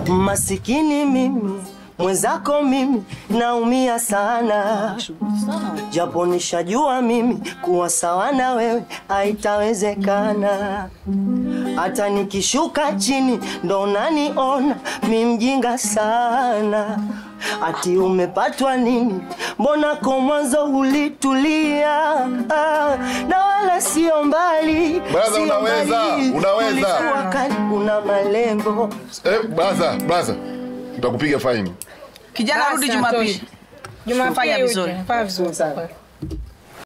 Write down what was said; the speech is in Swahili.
masikini mimi mwenzako mimi naumia sana, japo nishajua mimi kuwa sawa na wewe haitawezekana. Hata nikishuka chini ndo naniona mi mjinga sana. Ati umepatwa nini? Mbona kwa mwanzo ulitulia? Ah, na wala sio mbali, Brother, sio unaweza, mbali. unaweza. Ulikuwa kali, una malengo Eh, blaza, blaza. Nitakupiga faini. Kijana, rudi Basi, Jumapili. natosha. Jumapili fanya Jumapili vizuri. uje. Fanya vizuri.